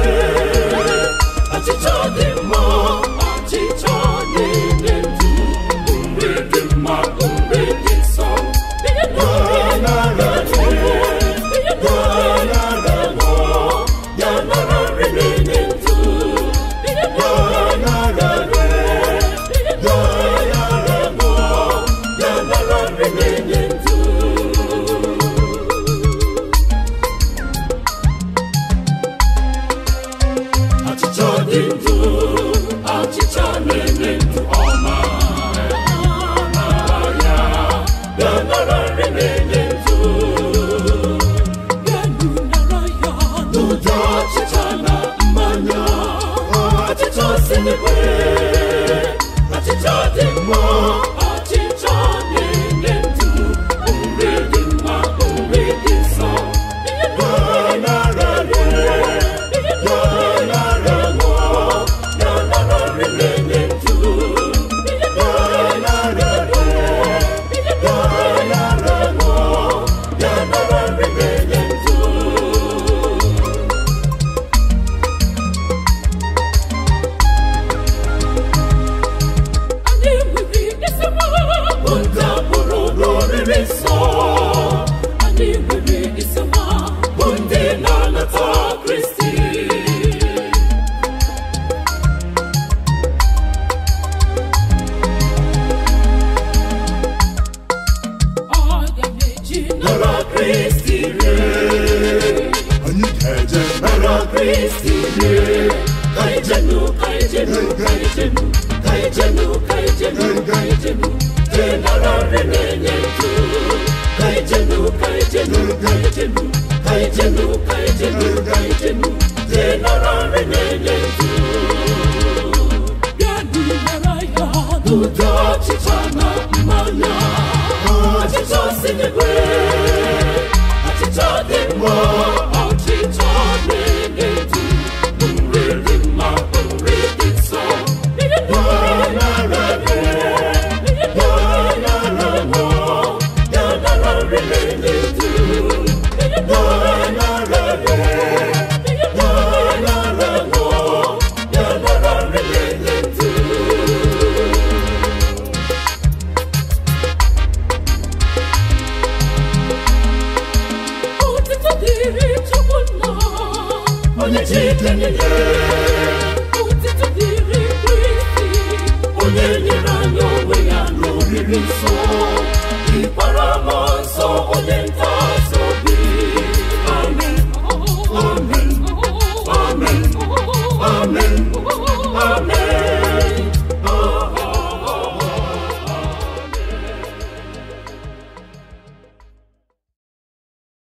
achịcha dị mma achịcha na-enye ndụ nri dị mma nri dị nsọ ihe nara ihe nara ya nara nri na-enye ndụ ihe nara ihe ya nara nri na-enye ndụ achịcha dị ndụ achịcha na-enye ndụ ọma ya ya nara nri na-enye ndụ n'ụdị achịcha na mmanya achịcha si n'igwe achịcha dị mma achịcha na-enye ndụ nri dị mma nri dị nsọ ya nara nri ya nara ṅụọ ya nara nri na-enye ndụ ya nara nri ya nara ṅụọ ya nara nri na-enye ndụ anyị nwere esemokwu ndị agbụrụ n'oriri nsọ anyị nwere esemokwu ndị na-anata kristi aga m eji nara kristi rie anyị ga-eje nara kristi rie kaijenu kaijenu kaijenu kaijenu kaijenu kaijenu je nara nri na-enye ndụ kaijenu kaijenu kaijenu kaijenu kaijenu kaijenu je nara nri na-enye ndụ bịanụ nara ya n'ụdị ọchịcha na mmanya achịcha si n'igwe achịcha dị mma achịcha na-enye ndụ nri dị mma nri dị nsọ ya nara nri ya nara ṅụọ ya nara nri na-enye ndụ ya nara nri ya nara ṅụọ ya nara nri na-enye ndụ Otito dịrị Chukwu nna onye ji ike niile Otito dịrị Kristi onye nyere anyị onwe ya n'oriri nsọ ịkpara m nsọ onye nta